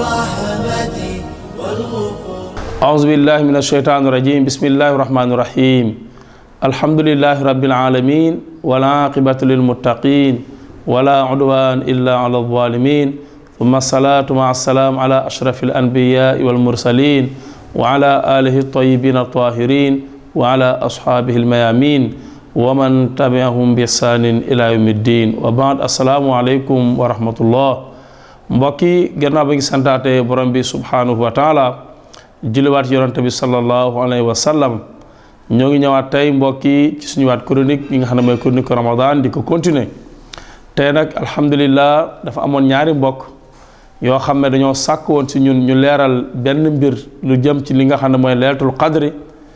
الرحمة والغفور أعوذ بالله من الشيطان الرجيم بسم الله الرحمن الرحيم الحمد لله رب العالمين والعاقبة للمتقين ولا عدوان إلا على الظالمين ثم الصلاة مع السلام على أشرف الأنبياء والمرسلين وعلى آله الطيبين الطاهرين وعلى أصحابه الميامين ومن تبعهم بإحسان إلى يوم الدين وبعد السلام عليكم ورحمة الله mbokki gannaaw ba ngi santaate borom bi subhanahu wa taala julliwaat yonante bi sallallahu alayhi wa sallam ñoo ngi ñëwaat tey mbokki ci suñu waat chronique yi nga xam ne mooy chronique ramadan di ko continuer tey nag alhamdulillah dafa amoon ñaari mbokk yoo xam ne dañoo sàkk woon si ñun ñu leeral benn mbir lu jëm ci li nga xam ne mooy leeratul qadri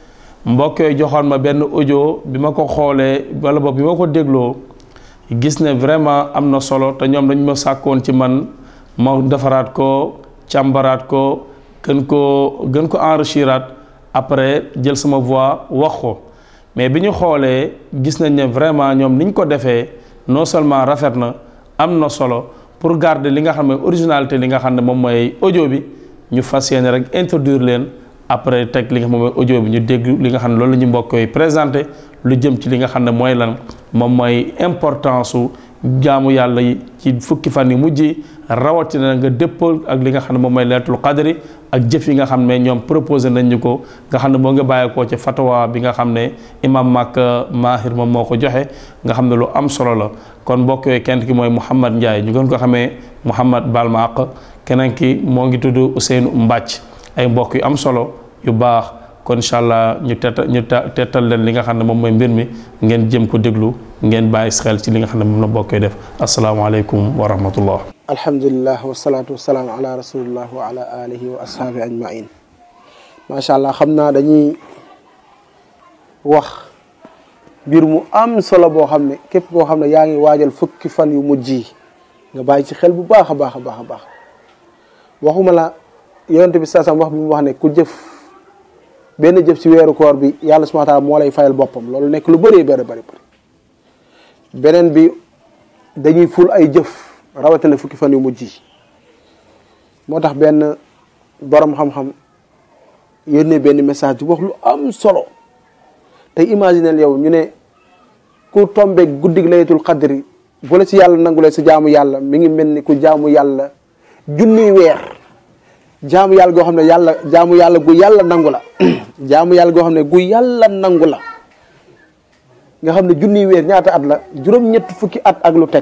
mbokk yooyu joxoon ma benn audio bi ma ko xoolee wala boog bi ma ko dégloo gis ne vraiment am na solo te ñoom dañu ma sàkkoon ci man ma defaraat ko càmbaraat ko gën ko gën ko enrichiraat après jël sama voix wax ko mais bi ñu xoolee gis nañ ne vraiment ñoom ni ñu ko defee non seulement rafet na am na solo pour garder li nga xam ne originalité li nga xam ne moom mooy audio bi ñu fas yéene rek introduire leen après teg li nga xam ne mooy audio bi ñu dégg li nga xam ne loolu la ñu mbokk yi présenté lu jëm ci li nga xam ne mooy lan moom mooy importance su jaamu yàlla yi ci fukki fan yi mujj yi rawatina nga dëppal ak li nga xam ne moom mooy leetul qadri ak jëf yi nga xam ne ñoom proposé nañ ñu ko nga xam ne moo nga bàyyeekoo ci fatwa bi nga xam ne imam Makka Mahir moom moo ko joxe nga xam ne lu am solo la kon mbokk yooyu kenn ki mooy Mouhamad Ndiaye ñu gën ko xamee Mouhamad Balmaq keneen ki moo ngi tudd Ousseynou Mbàcc ay mbokk yu am solo yu baax kon incha allah ñu teta ñu tettal leen li nga xam ne moom mooy mbir mi ngeen jëm ko déglu ngeen bàyyi xel ci li nga xam ne moom la bokkoy def asalaamaaleykum wa rahmatullah alhamdulilah wasalaatu wasalaam ala rasulillah wa ala alihi wa ashaabi ajmain macha allah xam naa dañuy wax mbir mu am solo boo xam ne képp koo xam ne yaa ngi waajal fukki fan yu mujj yi nga bàyyi ci xel bu baax a baax a baax a baax waxuma la yonente bi saasam wax bi mu wax ne ku jëf benn jëf ci weeru koor bi yàlla subhaana taala moo lay fayal boppam loolu nekk lu bëree bëri bëri bëri beneen bi dañuy ful ay jëf rawatina fukki fan yu mujj yi moo tax benn borom xam-xam yónnee benn message bu wax lu am solo tey imaginel yow ñu ne ku tombe guddig laylatul qadri bu la ci yàlla nangulee sa jaamu yàlla mi ngi mel ni ku jaamu yàlla junniy weer jaamu yàlla goo xam ne yàlla jaamu yàlla gu yàlla nangu la jaamu yàlla goo xam ne gu yàlla nangu la nga xam ne junniy weer ñaata at la juróom-ñett fukki at ak lu teg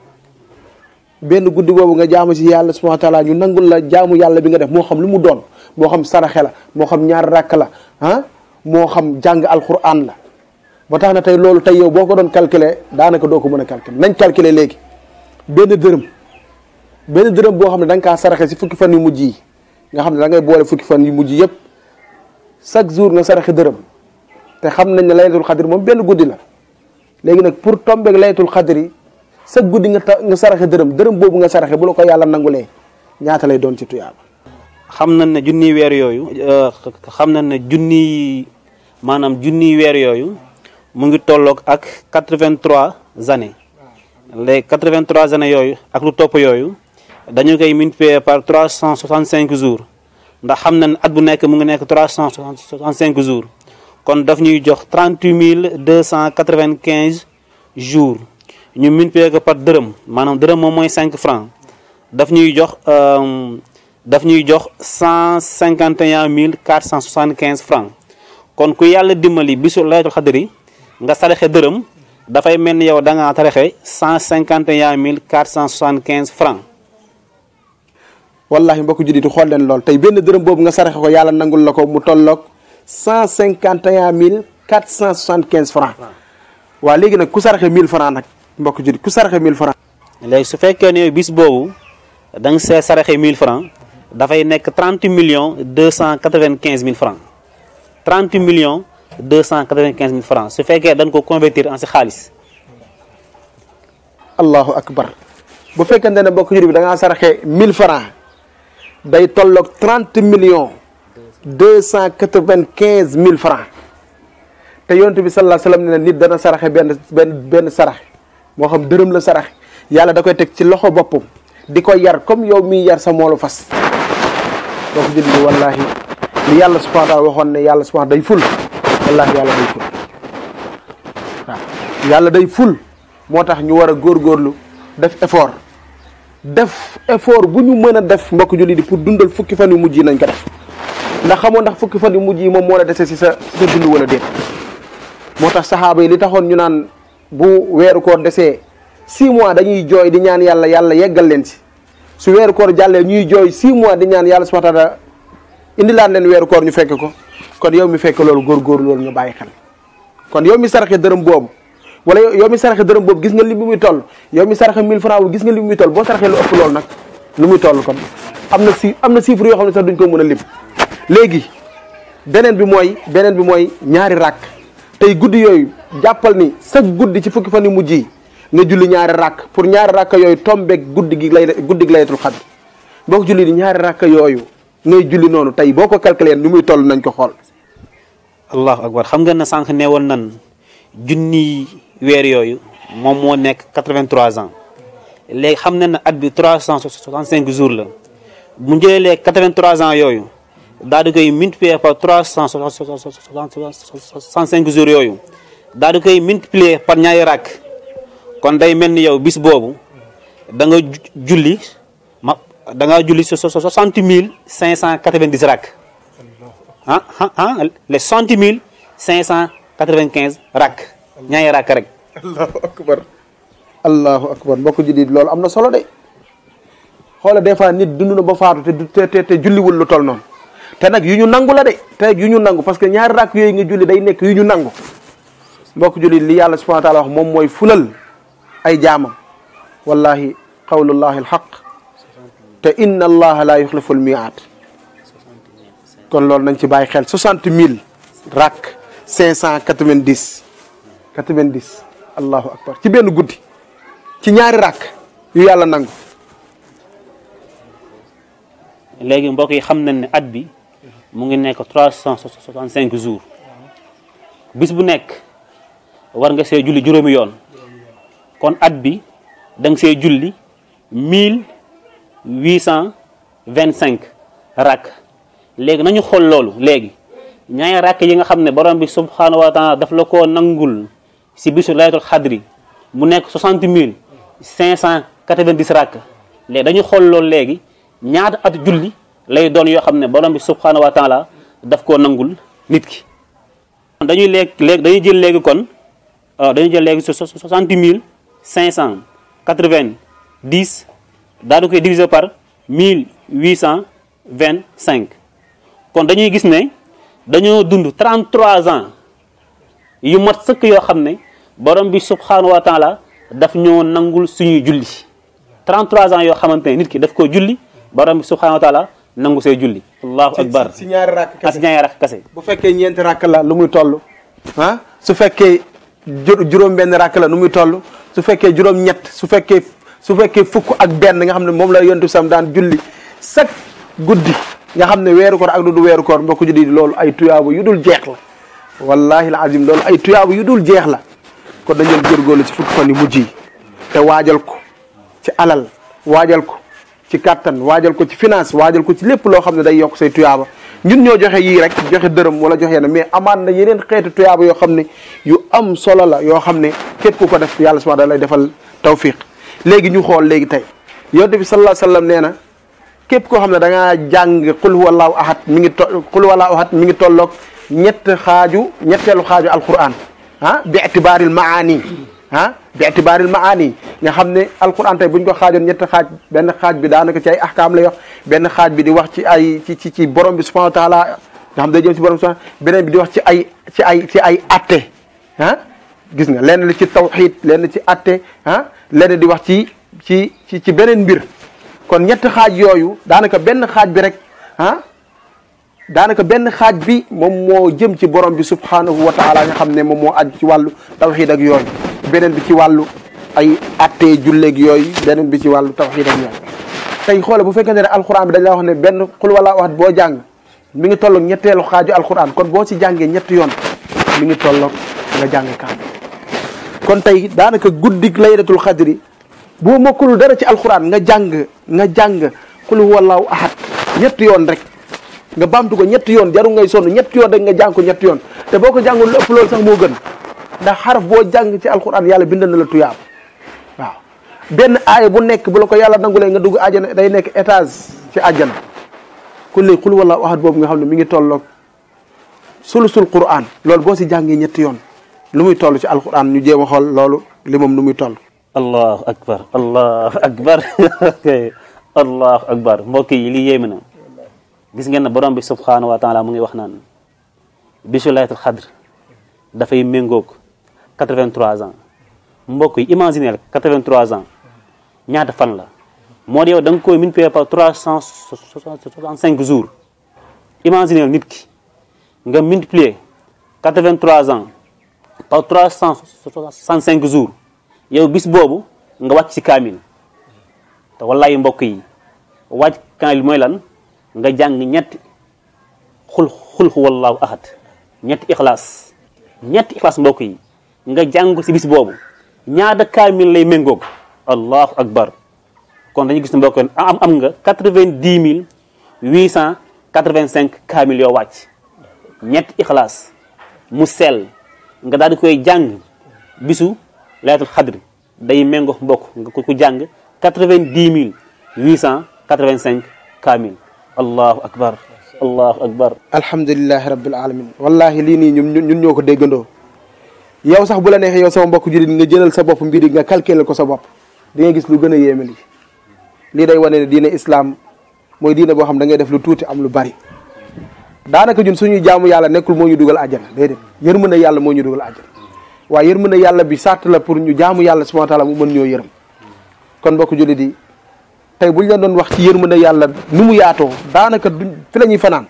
benn guddi boobu nga jaamu ci yàlla subhanahu wa taala ñu nangul la jaamu yàlla bi nga def moo xam lu mu doon moo xam saraxe la moo xam ñaar rakk la ah moo xam jàng alquran la ba tax na tey loolu tey yow boo ko doon calculer daanaka doo ko mën a calculer nañ calculer léegi benn dërëm benn dërëm boo xam ne da nga kaa saraxe ci fukki fan yu mujj yi nga xam ne da ngay boole fukki fan yu mujj yëpp chaque jour nga saraxe dërëm te xam nañ ne laylatul xadri moom benn guddi la léegi nag pour tombeeg laylatul xadri sa guddi nga ta nga saraxe dërëm dërëm boobu nga saraxe bu la ko yàlla nangulee ñaata lay doon ci tuyaaba xam nañ ne junniy weer yooyu xam nañ ne junniy maanaam junniy weer yooyu mu ngi tolloog ak 83 années les 83 années yooyu ak lu topp yooyu dañu koy multiplier par 365 jours ndax xam nañ at bu nekk mu ngi nekk 365 jours kon daf ñuy jox 38 295 jours ñu multiplier ko par dërëm maanaam dërëm moom mooy 5 francs daf ñuy jox daf ñuy jox 151 475 francs kon ku yàlla dimbali bisu laylatul xadri nga saraxe dërëm dafay mel ni yow da ngaa saraxe 151 475 francs wallahi mbokk judditu xool leen lool tey benn dërëm boobu nga saraxe ko yàlla nangul la ko mu tolloog 151 475 francs waaw léegi nag ku saraxe 1000 francs nag mbokk juddit ku saraxe 1000 francs léegi su fekkee ne bis boobu da nga see saraxe 1000 francs dafay nekk 30 millions 295 mille francs 30 millions 295 mille francs su fekkee dañ ko convertir en si xaalis allahu akbar bu fekkente ne mbokk juddit bi da ngaa saraxe 1000 francs day tolloog 30 millions 295 mille francs te yonent bi sallallahu alayhi wasallam ne nit dana saraxe benn benn benn sarax moo xam dërëm la sarax yàlla da koy teg ci loxo boppam di ko yar comme yow miy yar sa moolu fas boo ko julli wallahi li yàlla subhanahu wa taala waxoon ne yàlla subhanahu day ful wallahi yàlla day ful waaw yàlla day ful moo tax ñu war a góorgóorlu def effort def effort bu ñu mën a def mbokk julli di pour dundal fukki fan yu mujj yi nañ ko def ndax xamoo ndax fukki fan yu mujj yi moom moo la dese si sa si sa dund wala déet moo tax saxaaba yi li taxoon ñu naan bu weeru koor desee six mois dañuy jooy di ñaan yàlla yàlla yeggal leen si su weeru koor jàllee ñuy jooy six mois di ñaan yàlla subhanahu wa taala indi laan leen weeru koor ñu fekk ko kon yow mi fekk loolu góorgóor loolu nga bàyyi xel kon yow mi saraxe dërëm boobu wala yow mi saraxe dërëm boobu gis nga li bi muy toll yow mi saraxe 1000 francs gis nga li bi muy toll boo saraxee lu ëpp loolu nag lu muy toll kon am na si am na chiffre yoo xam ne sax duñ ko mën a lim léegi beneen bi mooy beneen bi mooy ñaari ràkk tey guddi yooyu jàppal ni sa guddi ci fukki fan yu mujj yi nga julli ñaari ràkk pour ñaari ràkk yooyu tombeeg guddi gi lay guddi gi laylatul xadr boo ko julli di ñaari ràkk yooyu ngay julli noonu tey boo ko calculé ni muy toll nañ ko xool allahu akbar xam nga ne sànq ne woon nan junni weer yooyu moom moo nekk 83 ans léegi xam ne na at bi 365 jours la bu jëlee 83 ans yooyu daal di koy multiplier par 365 jours yooyu daal di koy multiplier par ñaari rakk kon day mel ni yow bis boobu da nga julli ma da nga julli soixante mille cinq cent quatre-vingt-dix rakk ah ah ah les soixante mille cinq cent quatre-vingt-quinze rakk ñaari rakk rek. allahu akbar allahu akbar mbokk jullit loolu am na solo de xoola des fois nit dund na ba faatu te du te te julliwul lu toll noonu te nag yu ñu nangu la de te yu ñu nangu parce que ñaari rakk yooyu nga julli day nekk yu ñu nangu mbokk jullit li yàlla subhanahu wa taala wax moom mooy fulal ay jaamam wallahi qawlullahi alxaq te inna allaha la yuxlifu almiaat kon loolu nañ ci bàyyi xel soixante mille rakk cinq cent quatre-vingt-dix quatre-vingt-dix allahu akbar ci benn guddi ci ñaari rakk yu yàlla nangu léegi mbokk yi xam nañ ne at bi mu ngi nekk trois cent soixante cinq jours bis bu nekk war nga see julli juróomi yoon kon at bi da nga see julli mille huit cent vingt cinq rakk léegi nañu xool loolu léegi ñaari rakk yi nga xam ne borom bi subhanahu wa taala daf la koo nangul si bisu laylatul xadri mu nekk soixante mille cinq cent quatre vingt dix rakk léegi dañu xool loolu léegi ñaata at julli lay doon yoo xam ne borom bi subhanahu wa taala daf koo nangul nit ki dañuy léegi léegi dañuy jël léegi kon dañuy jël léegi soixante mille cinq cent quatre vingt dix daal di koy diviser par mille huit cent vingt cinq kon dañuy gis ne dañoo dund 33 ans yu mat sëkk yoo xam ne borom bi subhanahu wa taala daf ñoo nangul suñuy julli 33 ans yoo xamante ne nit ki daf koo julli borom bi subhanahu wa taala nangu say julli allahu akbar si ñaari rakk ak si ñaari rakk kase bu fekkee ñeenti rakk la lu muy toll ah su fekkee juróom benn rakk la nu muy toll su fekkee juróom ñett su fekkee su fekkee fukk ak benn nga xam ne moom la yontu sam daan julli chaque guddi nga xam ne weeru koor ak du du weeru koor mbokk julli loolu ay tuyaabu yu dul jeex la wallahi la azim loolu ay tuyaabu yu dul jeex la kon dañu góorgóorlu ci fukki fan yu mujj yi te waajal ko ci alal waajal ko ci kàttan waajal ko ci finance waajal ko ci lépp loo xam ne day yokk say tuyaaba ñun ñoo joxe yii rek joxe dërëm wala joxe yenn mais amaan na yeneen xeetu tuyaaba yoo xam ne yu am solo la yoo xam ne képp ku ko def yàlla subhanahu da lay defal tawfiq léegi ñu xool léegi tey yonent bi sallallahu alayhi wasallam nee na képp koo xam ne da ngaa jàng qul huwallahu ahad mi ngi to qul huwallahu ahad mi ngi tolloog ñett xaaju ñetteelu xaaju alquran ah bi itibaaril maani ah bi itibaaril maani nga xam ne alquran tey bu ñu ko xaajoon ñetti xaaj benn xaaj bi daanaka ci ay ahkaam lay wax benn xaaj bi di wax ci ay ci ci ci borom bi subhanahu wa taala nga xam day jëm ci borom subhanahu beneen bi di wax ci ay ci ay ci ay atte ah gis nga lenn li ci tawxid lenn ci atte ah lenn di wax ci ci ci ci beneen mbir kon ñetti xaaj yooyu daanaka benn xaaj bi rek ah daanaka benn xaaj bi moom moo jëm ci borom bi subhanahu wa taala nga xam ne moom moo aju ci wàllu tawxid ak yooyu beneen bi ci wàllu ay attee julleeg yooyu beneen bi ci wàllu tawxid ak yooyu tey xoole bu fekkente ne alxuraan bi dañ la wax ne benn xul wala wax boo jàng mi ngi tolloog ñetteelu xaaju alxuraan kon boo ci jàngee ñetti yoon mi ngi tolloog nga jàng kaam kon tey daanaka guddik laylatul xadri boo mokkul dara ci alxuraan nga jàng nga jàng xul wallahu ahad ñetti yoon rek nga baamtu ko ñetti yoon jarul ngay sonn ñetti yoon rek nga jàng ko ñetti yoon te boo ko jàngul lu ëpp loolu sax moo gën ndax xaraf boo jàng ci alquran yàlla bindal na la tuyaab waaw benn aaya bu nekk bu la ko yàlla nangulee nga dugg àjjana day nekk étage ci àjjana kulli xul wala waxat boobu nga xam ne mi ngi tolloog sulusul quran loolu boo si jàngee ñetti yoon lu muy toll ci alquran ñu jéem a xool loolu li moom nu muy toll allahu akbar allahu akbar allahu akbar mbokk yi lii yéeme na gis ngeen ne borom bi subhanahu wa taala mu ngi wax naan bisu laylatul xadr dafay méngoog 83 ans mbokk yi imagineel 83 ans ñaata fan la moo di yow da nga koy multiplier par 365 jours imagineel nit ki nga multiplier 83 ans par 365 jours yow bis boobu nga wàcc ci kaamil te wallahi mbokk yi wàcc kaamil mooy lan nga jàng ñetti xul xul wallahu ahad ñetti ixlaas ñetti ixlaas mbokk yi nga jàng ko ci bis boobu ñaata kaamil lay méngoog allahu akbar kon dañu gis ne mbokk am am nga quatre-vingt-dix mille huit cent quatre-vingt-cinq kaamil yoo wàcc ñetti ixlaas mu sell nga daal di koy jàng bisu laylatul xadri day méngoo mbokk nga ku jàng quatre-vingt-dix mille huit cent quatre-vingt-cinq kaamil allahu akbar allahu akbar alhamdulilahi rabbil alamin wallahi lii nii ñun ñun ñoo ko déggandoo yow sax bu la neexee yow sama mbokk jullit nga jëlal sa bopp mbir yi nga calculer ko sa bopp di nga gis lu gën a yéeme lii lii day wane ne diine islam mooy diine boo xam da ngay def lu tuuti am lu bari daanaka ñun suñuy jaamu yàlla nekkul moo ñu dugal àjjana déedéet yërmande yàlla moo ñu dugal àjjana waaye yërmande yàlla bi sàtt la pour ñu jaamu yàlla subhanahu wa taala mu mën ñoo yërëm kon mbokk jullit yi tey buñ la doon wax ci yërmande yàlla nu mu yaatoo daanaka duñ fi la ñuy fanaan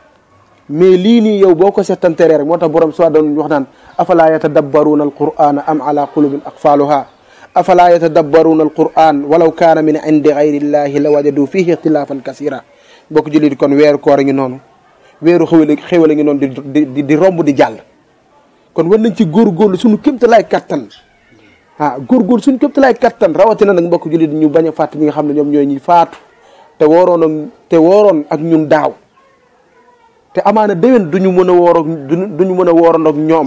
mais lii nii yow boo ko settanteree rek moo tax borom soo doon wax naan afala yatadabbaruuna alqur'ana am ala qulubin aqfaluha afala yatadabbaruuna alquran walaw kaana min indi gayrillahi la wajadu fihi ixtilafan kasira mbokk jullit yi kon weeru koor a ngi noonu weeru xéwale xéwale a ngi noonu di di di romb di jàll kon war nañ ci góorgóorlu suñu kéemtalaay kattan ah góorgóorlu suñu kéemtalaay kattan rawatina nag mbokk jullit ñu bañ a fàtte ñi nga xam ne ñoom ñooy ñi faatu te wooroon ak te wooroon ak ñun daaw te amaana déwén duñu mën a woor ak duñu mën a wooroon ak ñoom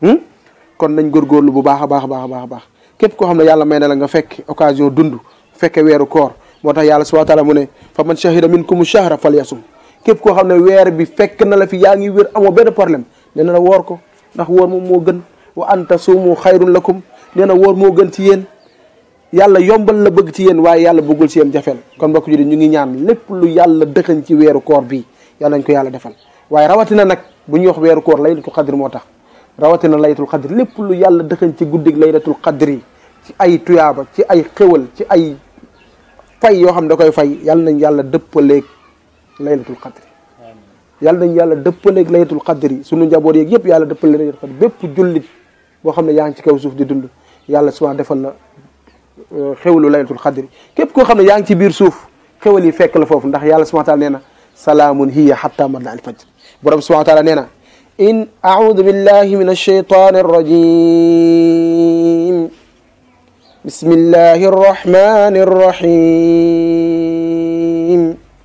kon nañ góorgóorlu bu baax a baax a baax a baax a baax képp koo xam ne yàlla may na la nga fekk occasion dund fekke weeru koor moo tax yàlla subhanahu wa taala mu ne fa man shahida minkum shahra falyasum képp koo xam ne weer bi fekk na la fi yaa ngi wér amoo benn problème nee na la woor ko ndax woor moom moo gën wa an tasuumu xayrun lakum nee na woor moo gën ci yéen yàlla yombal la bëgg ci yéen waaye yàlla bëggul ci yéen jafeel kon mbokk ji ñu ngi ñaan lépp lu yàlla dëxañ ci weeru koor bii yàlla nañ ko yàlla defal waaye rawatina nag bu ñuy wax weeru koor laylatul qadr moo tax rawatina laylatul qadr lépp lu yàlla dëxañ ci guddig laylatul qadr yi ci ay tuyaaba ci ay xéwal ci ay fay yoo xam ne da koy fay yàlla nañ yàlla dëppaleeg laylatul qadr yàlla nañ yàlla dëppaleeg laylatul qadr yi sunu njaboot yeeg yëpp yàlla dëppaleeg laylatul qadr bépp jullit boo xam ne yaa ngi ci kaw suuf di dund yàlla souvent defal la xéwalu laylatul qadr yi képp koo xam ne yaa ngi ci biir suuf xéwal yi fekk la foofu ndax yàlla subhanahu wa taala nee na salaamun hiya hatta matla al fajr borom subhanahu wa taala nee na in audu billahi min alshaytani arrajim بسم الله الرحمن الرحيم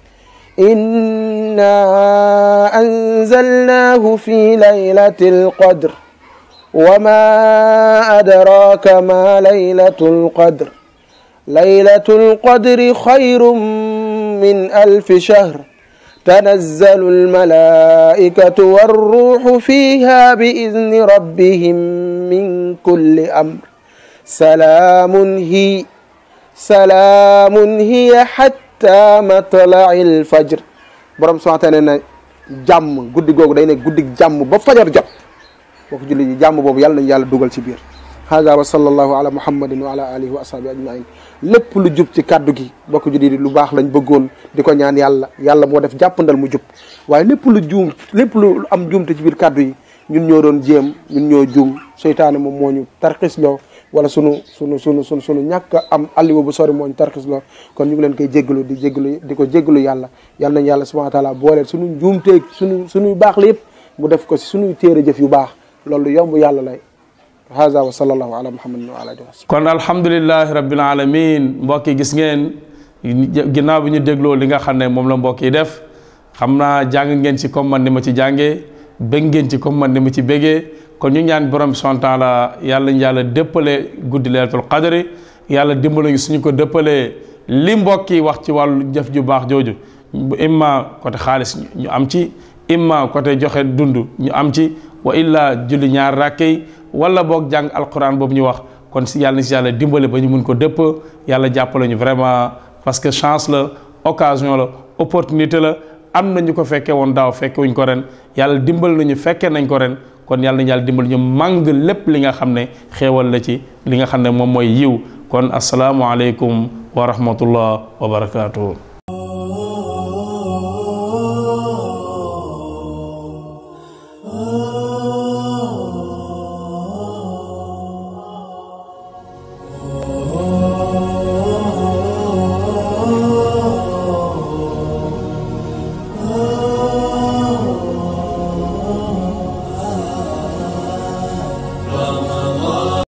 إنا أنزلناه في ليلة القدر وما أدراك ما ليلة القدر ليلة القدر خير من ألف شهر تنزل الملائكة والروح فيها بإذن ربهم من كل أمر سلام هي سلام هي حتى مطلع الفجر borom subhanahu wa taala nee na jàmm guddi googu day nekk guddi jàmm ba fajar jot bokk julli ji jàmm boobu yàlla nañu yàlla dugal ci biir hada wa sallallahu ala muhammadin wa ala alihi wa ashabi ajmain lépp lu jub ci kàddu gi bokk julli di lu baax lañ bëggoon di ko ñaan yàlla yàlla moo def jàppandal mu jub waaye lépp lu juum lépp lu am juumte ci biir kàddu yi ñun ñoo doon jéem ñun ñoo juum seytaane moom moo ñu tarxisloo wala sunu sunu sunu sunu sunu ñàkk am alliwa bu sori moo ñu tarxisloo kon ñu ngi leen koy jéggalu di jéggalu di ko jéggalu yàlla yàlla nañ yàlla subhanahu wa taala booleel sunu njuumteeg sunu sunuy baax la yëpp mu def ko si sunuy téere jëf yu baax loolu yomb yàlla lay haza wa sallallahu ala muhammadin wa ala alihi wa kon alhamdulilahi rabbil alamin mbokk yi gis ngeen ginnaaw bi ñu dégloo li nga xam ne moom la mbokk yi def xam naa jàng ngeen ci comme man ni ma ci jàngee bëgg ngeen ci comme man ni ma ci bëggee kon ñu ñaan borom bi subhanahu wa taala yàlla ñu yàlla dëppale guddi laylatul qadri yàlla dimbali ñu suñu ko dëppalee li mbokk yi wax ci wàllu jëf ju baax jooju imma côté xaalis ñu am ci imma côté joxe dund ñu am ci wa illa julli ñaar rakkey wala boog jàng alquran boobu ñu wax kon si yàlla na si yàlla dimbale ba ñu mun ko dëpp yàlla jàppale ñu vraiment parce que chance la occasion la opportunité la am na ñu ko fekkee woon daaw fekke wuñ ko ren yàlla dimbal nañu fekkee nañ ko ren kon yàlla nañu yàlla dimbal ñu màng lépp li nga xam ne xéewal la ci li nga xam ne moom mooy yiw kon asalaamualeykum wa rahmatullah wa barakaatu.